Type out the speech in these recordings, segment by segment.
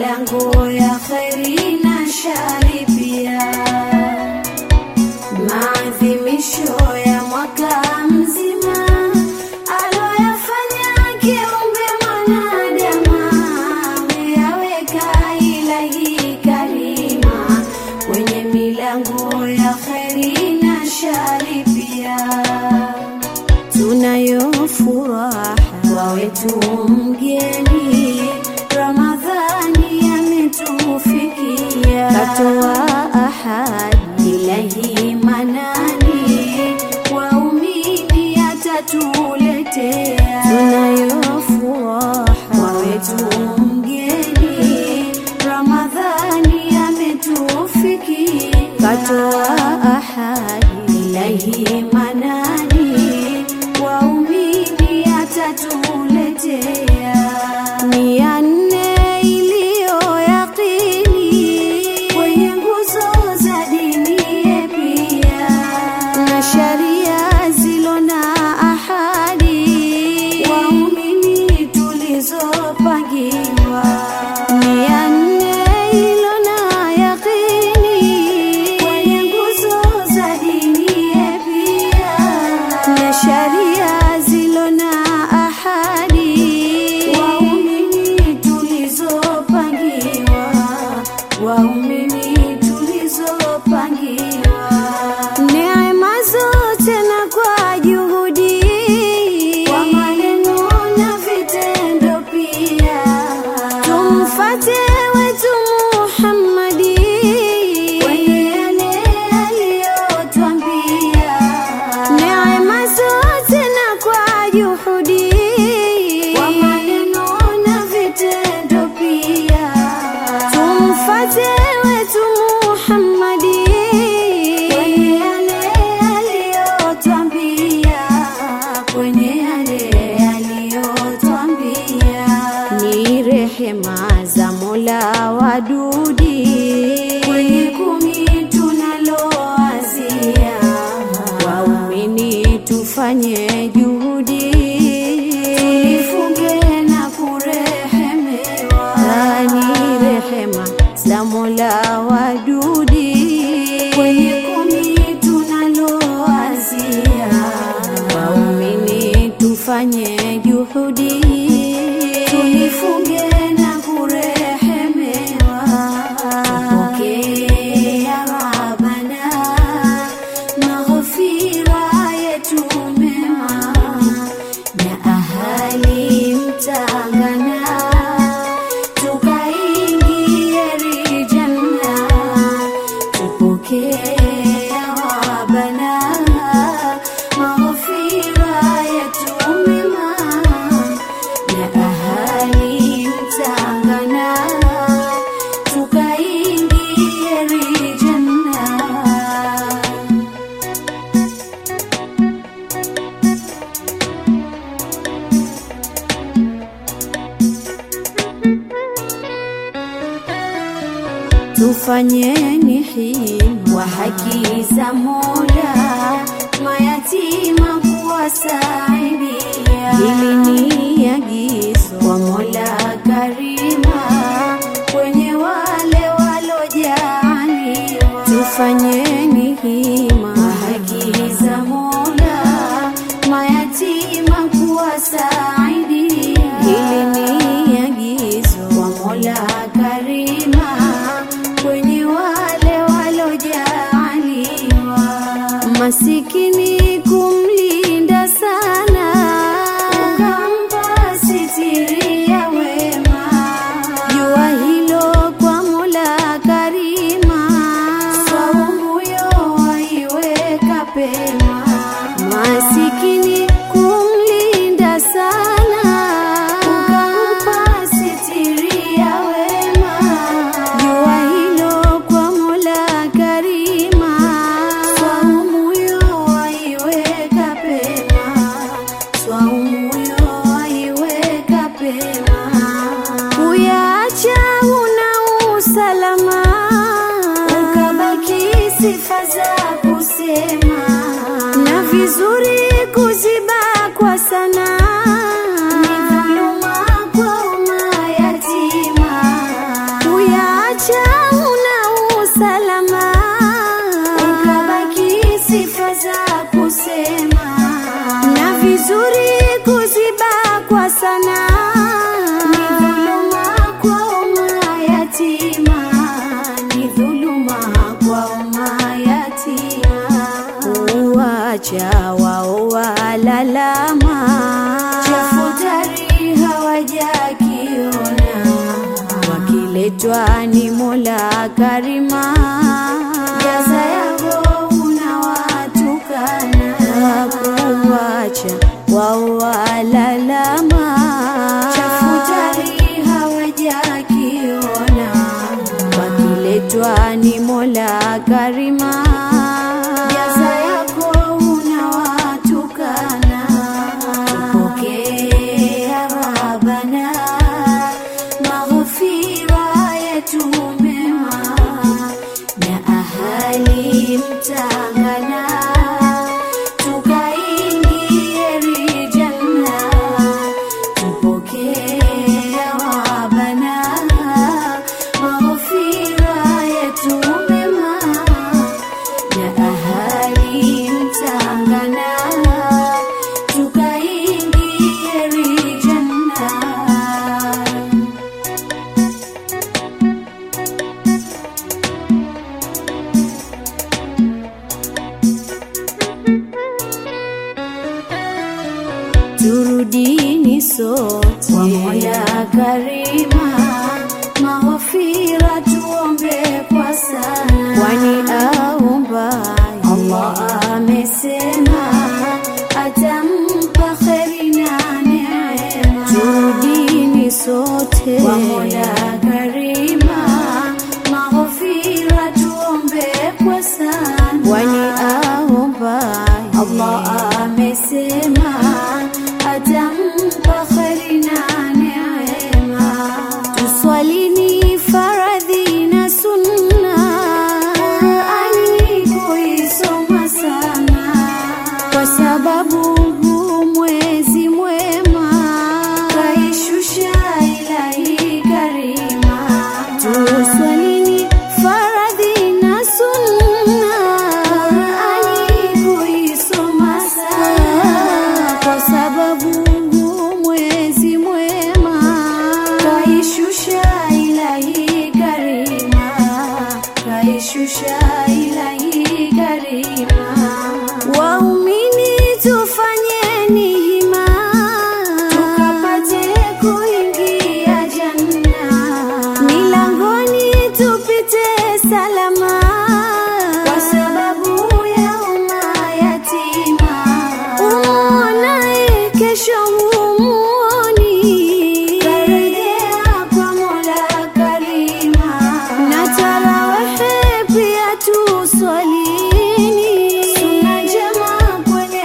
milango ya kheri na shari pia. Maadhimisho ya mwaka mzima aloyafanya kiumbe mwanadamu, ameyaweka ilahi karima kwenye milango ya kheri na shari pia tunayo furaha kwa wetu mgeni Ramadhani ametufikia, katoa ahadi ilahi manani, waumini atatuletea. Tunayo furaha kwa wetu mgeni Ramadhani ametufikia, katoa ahadi ilahi manani, waumini atatuletea. Ni ya nne iliyo yaqini kwenye nguzo za dini pia na sharia zilo na ahadi waumini tulizopangiwa ni ya nne ilo na yaqini kwenye nguzo za dini pia na sharia zilo na ahadi waumini tulizopangiwa waumini tulizopangiwa neema zote na kwa juhudi kwa maneno na vitendo pia tumfate wetu Muhammadi kwenye yale aliyotwambia neema zote na kwa juhudi kwa maneno na vitendo pia tumfate wetu Muhammadi kwenye yale aliyotwambia kwenye yale aliyotwambia ni rehema za Mola wadudi kwenye kumi tunaloazia waumini tufanye juhudi tulifunge na kurehemewa ni rehema za Mola wadudi kwenye kumi tunaloazia waumini tufanye juhudi tulifunge na kurehemewa tupokee ya Rabbana maghfira yetu mema na ahali mtangana tukaingie rijanna tupokee ya Rabbana maghfira yetu mema na ahali mtangana tukaingie rijanna tufanyeni hima wa haki za Mola, mayatima kuwasaidia. Hili ni agizo kwa Mola Karima kwenye wale walojaliwa. Tufanyeni hima wa haki za Mola, mayatima kuwasaidia. Hili ni agizo kwa Mola Karima kwenye wale walojaliwa. Masikini kumlinda sana, ukampa sitiri ya wema. Jua hilo kwa Mola Karima, saumu yo waiweka pema. Masikini kumlinda sana, ukampa sitiri ya wema. Jua hilo kwa Mola Karima, saumu yo waiweka pema, saumu yo waiweka pema. Kuyaacha una usalama, ukabaki sifa za kusema na vizuri kuziba kwa sana ni dhuluma kwa mayatima Wakiletwa ni Mola Karima, jaza yako unawatukana, hakuwacha wao walalama, chafutari hawajakiona, wakiletwa ni Mola Karima, jaza yako unawatukana, tupokea Rabbana maghfira yetu mema na ahali mtangana tukaingie rijanna tupokea Rabbana maghfira yetu mema na ahali mtangana tukaingie rijanna turudini sote kwa Mola Karima, maghfira tuombe kwa sana, kwani aomba Allah amesema atampa kheri na neema. Turudini sote kwa Mola Karima, maghfira tuombe kwa sana, kwani aomba Allah amesema atampa kheri na neema. Tuswalini faradhi na sunna, Qurani kuisoma sana, kwa sababu huu mwezi mwema kaishusha ilahi karima. Tuswalini faradhi na sunna, Qurani kuisoma sana, kwa sababu huu mwezi mwema kaishusha ilahi karima, kaishusha ilahi karima. Waumini tufanyeni hima, tukapate kuingia janna, milangoni tupite salama, kwa sababu ya umma yatima. Umuonaye kesho humuoni, karejea kwa Mola Karima, na tarawehe pia tuswalini, sunna njema kwenye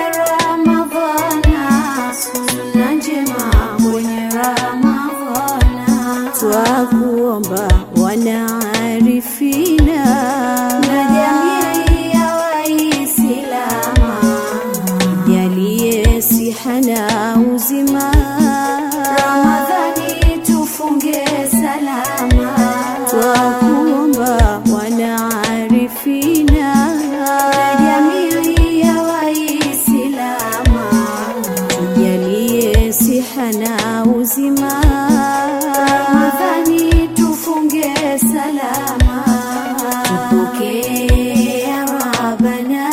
Ramadhana, sunna njema kwenye Ramadhana, twakuomba wanaarifina na jamii ya Waislama jalie siha na uzima, Ramadhani tufunge salama, twakuomba wanaarifina na jamii ya Waislama, tujalie siha na uzima, Ramadhani tufunge salama, tupokee Rabbana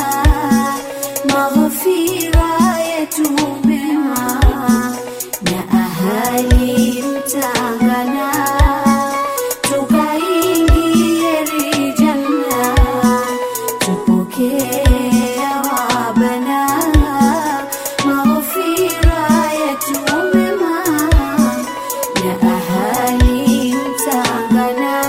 maghfira yetu mema na ahali mtangana tukaingie rijanna tupokee Rabbana maghfira yetu mema na ahali mtangana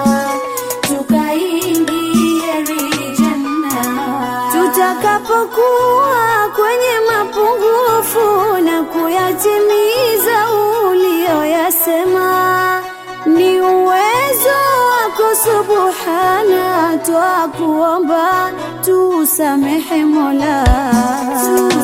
tukaingie rijanna tutakapokuwa kwenye mapungufu na kuyatimiza uliyoyasema ni uwezo wako subhana twakuomba tusamehe mola